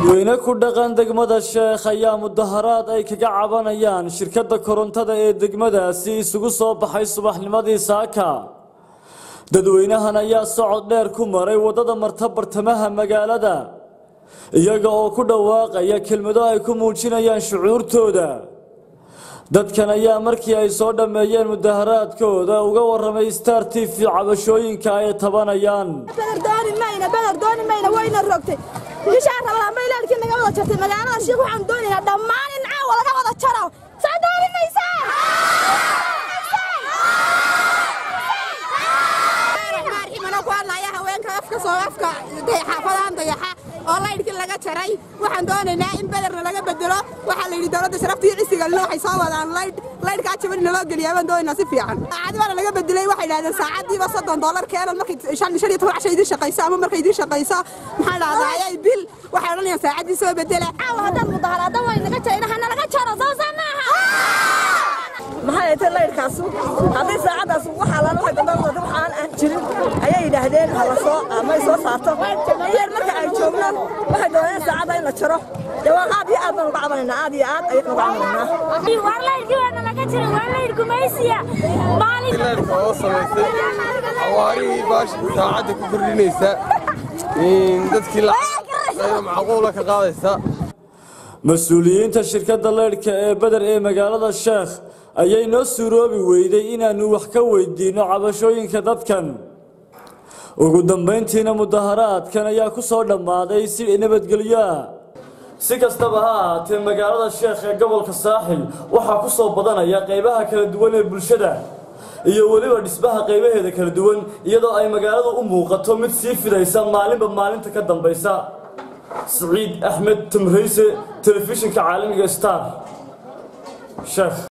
dadweyne ku dhaqan degmada sheekh ayaa mudaharaad ay kaga cabanayaan shirkadda korontada ee degmadaasi isugu soo baxay subaxnimadii saaka dadweynahan ayaa socod dheer ku maray waddada marta bartamaha magaalada iyaga oo ku dhawaaqaya kelmado ay ku muujinayaan shucuurtooda dadkan ayaa markii ay soo dhammeeyeen mudaharaadkooda uga warramay star t v cabashooyinka ay tabanayaan beder dooni mayna beder dooni mayna wayna rogtay bishaan rabadaan bay leelkii naga wada jartay magaalada shiik waxaan doonaynaa dhammaan in caawa laga wada jaro saa dooni maysaa ku hadlaya haweenka afka soo afka xaafadahan dayaxa oo laydhkii laga jaray waxaan doonaynaa in bederna laga bedelo waxaa la yidhi dowladda sharafta iyo cisiga waxay soo wadaan laydh laydhkaa jaban naloo geliyaa baan doonaynaa si fiican saacadi baana laga bedelay waxay yidhahdeen saacadiiba soddon dollar keenan markay shan shan iyo toban casha idiin shaqayso ama markay idiin shaqayso maxaa dhahdaa ayay bil waxay odhanayaan saacadii soo bedela caawa haddaan mudaharaadan way naga jarayna hana laga jaro soo saa maaha maxay ahayd laydhkaasu haddii saacadaas waxa laala waxay dambe wadada waxaan aan jirin ayay yidhaahdeen ha la soo amay soo saarto yeer marka ay joogno waxay dooneen saacada in la jaro dee waa aad iyo aad baan uga cabanaynaa aad iyo aad ayaan uga cabanaynaa war laydhkii waana laga jiray waa laydh gumaysiya maalin laydhka oo samaysay xawaarihii baash saacadda ku kordhinaysa dadkii lacag macquula ka qaadaysa mas-uuliyiinta shirkadda leydhka ee beder ee magaalada sheekh ayay noo suuroobi weyday inaannu wax ka weydiinno cabashooyinka dadkan ugu dambayntiina mudaharaadkan ayaa ku soo dhammaaday si nabadgelyo ah si kastaba ha ahaatee magaalada sheekh ee gobolka saaxil waxaa ku soo badanaya qaybaha kala duwan ee bulshada iyo weliba dhismaha qaybaheeda kala duwan iyadoo ay magaaladu u muuqato mid sii fidaysa maalinba maalinta ka dambaysa سعيد أحمد تمريسي تلفزيون كعالمي ستار شيخ